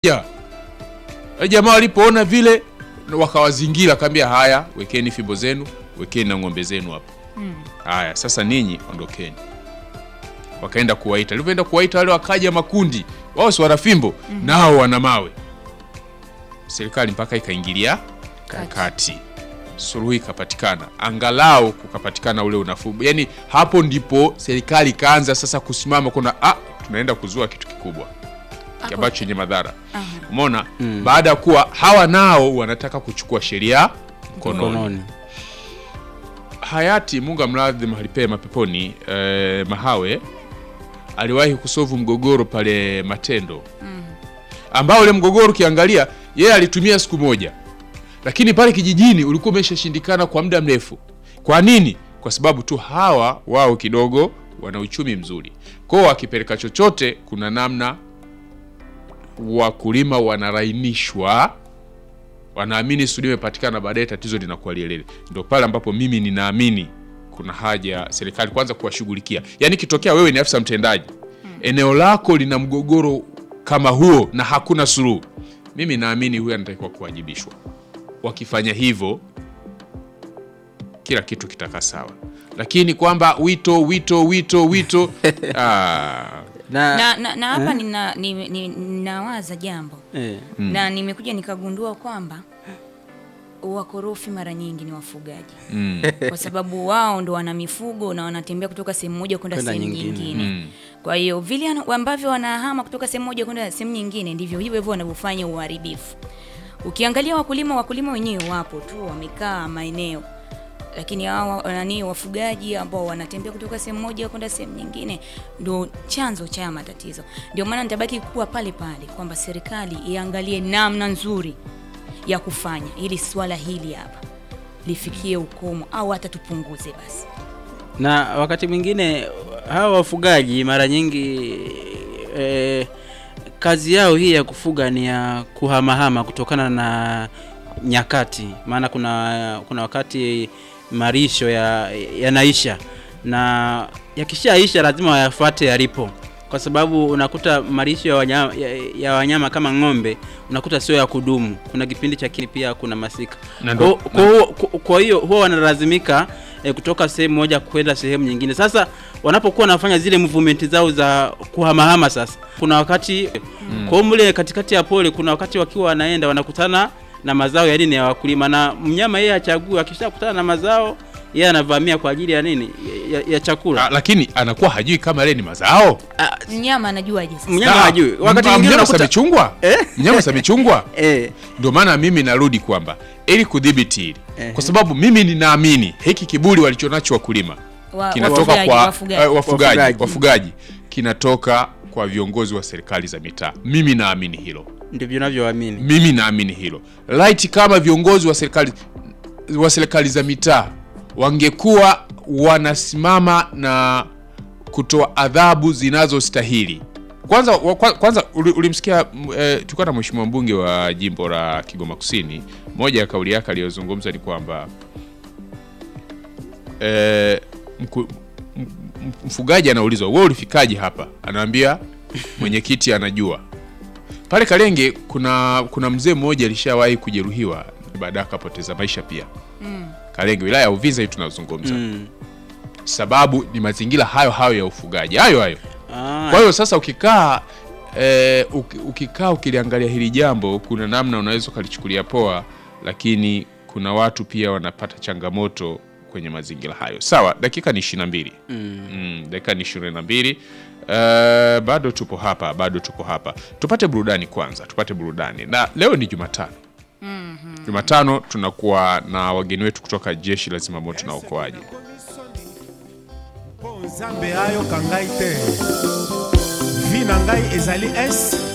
ya Wale jamaa walipoona vile wakawazingira, akaambia haya, wekeni fimbo zenu, wekeni na ng'ombe zenu hapo. Haya, sasa ninyi ondokeni. Wakaenda kuwaita, alivyoenda kuwaita wale wakaja makundi, wao si wana fimbo nao wana mawe. Serikali mpaka ikaingilia kati, suluhu ikapatikana, angalau kukapatikana ule unafuu. Yani hapo ndipo serikali ikaanza sasa kusimama, kuna ah, tunaenda kuzua kitu kikubwa ambacho chenye madhara. Umeona, baada ya kuwa hawa nao wanataka kuchukua sheria mkononi. mkononi. Hayati Mungu amradhi mahali pema peponi, eh, Mahawe aliwahi kusovu mgogoro pale Matendo ambao ule mgogoro ukiangalia yeye alitumia siku moja, lakini pale kijijini ulikuwa umeshashindikana kwa muda mrefu. Kwa nini? Kwa sababu tu hawa wao kidogo wana uchumi mzuri, kwao wakipeleka chochote, kuna namna wakulima wanarainishwa wanaamini suluhu imepatikana, baadaye tatizo linakuwa lielele. Ndio pale ambapo mimi ninaamini kuna haja ya serikali kwanza kuwashughulikia. Yaani kitokea wewe ni afisa mtendaji, eneo lako lina mgogoro kama huo na hakuna suluhu, mimi naamini huyu anatakiwa kuwajibishwa. Wakifanya hivyo, kila kitu kitakaa sawa, lakini kwamba wito wito wito wito ah, Na, na, na, na hapa nina, ni, ni, ninawaza jambo eh, na nimekuja nikagundua kwamba wakorofi mara nyingi ni wafugaji mm, kwa sababu wao ndo wana mifugo na wanatembea kutoka sehemu moja kwenda Kwenda sehemu nyingine. nyingine, Mm. kwa hiyo vile ana- ambavyo wanahama kutoka sehemu moja kwenda sehemu nyingine ndivyo hivyo hivyo wanavyofanya uharibifu. Ukiangalia wakulima, wakulima wenyewe wapo tu wamekaa maeneo, lakini hao nani wafugaji ambao wanatembea kutoka sehemu moja kwenda sehemu nyingine ndo chanzo cha matatizo. Ndio maana nitabaki kuwa pale pale kwamba serikali iangalie namna nzuri ya kufanya ili swala hili hapa lifikie ukomo au hata tupunguze basi. na wakati mwingine hawa wafugaji mara nyingi eh, kazi yao hii ya kufuga ni ya kuhamahama kutokana na nyakati, maana kuna kuna wakati marisho ya yanaisha na yakishaisha lazima wayafuate yalipo, kwa sababu unakuta marisho ya wanyama, ya, ya wanyama kama ng'ombe unakuta sio ya kudumu. Kuna kipindi cha kini pia kuna masika Na kwa, ndo- kwa, huo- kwa, kwa hiyo huwa wanalazimika eh, kutoka sehemu moja kwenda sehemu nyingine. Sasa wanapokuwa wanafanya zile movement zao za kuhamahama, sasa kuna wakati kwa hiyo mle katikati ya pole, kuna wakati wakiwa wanaenda wanakutana na mazao ya nini ya wakulima, na mnyama yeye achague, akishakutana na mazao yeye anavamia kwa ajili ya nini ya, ya, ya chakula. Ah, lakini anakuwa hajui kama yale ni mazao. Ah, Mnyama anajuaje sasa? Mnyama Ah, hajui. Wakati m- mwingine mnyama unakuta- samechungwa mnyama samechungwa. eh, Ndio maana mimi narudi kwamba ili kudhibiti hili, Ehe. kwa sababu mimi ninaamini hiki kiburi walichonacho wakulima Wa- kinatoka wafugaji, kwa wafugaji. eh, wafugaji, Wafugaji. wafugaji kinatoka kwa viongozi wa serikali za mitaa. Mimi naamini hilo, ndivyo navyoamini. mimi naamini hilo. Right, kama viongozi wa serikali wa serikali za mitaa wangekuwa wanasimama na kutoa adhabu zinazostahili. Kwanza wa- kwa- kwanza uli- ulimsikia m- eh, tulikuwa na mheshimiwa mbunge wa jimbo la Kigoma Kusini, moja ya kauli yake aliyozungumza ni kwamba eh, mku- m- m- mfugaji anaulizwa wewe ulifikaje hapa, anaambia mwenyekiti anajua. Pale Kalenge kuna kuna mzee mmoja alishawahi kujeruhiwa baadaye akapoteza maisha pia. Kalenge wilaya ya Uvinza hii tunazungumza. Mm. Sababu ni mazingira hayo hayo ya ufugaji hayo hayo. Ah, Kwa hiyo sasa ukikaa eh, uki- ukikaa ukiliangalia hili jambo, kuna namna unaweza ukalichukulia poa, lakini kuna watu pia wanapata changamoto kwenye mazingira hayo. Sawa, dakika ni ishirini na mbili. Mm, dakika ni ishirini na mbili. Eh, bado tupo hapa, bado tupo hapa. Tupate burudani kwanza, tupate burudani, na leo ni Jumatano. Jumatano tunakuwa na wageni wetu kutoka jeshi la zimamoto na uokoaji. mpo nzambe ayoka ngai te vi na ngai ezali s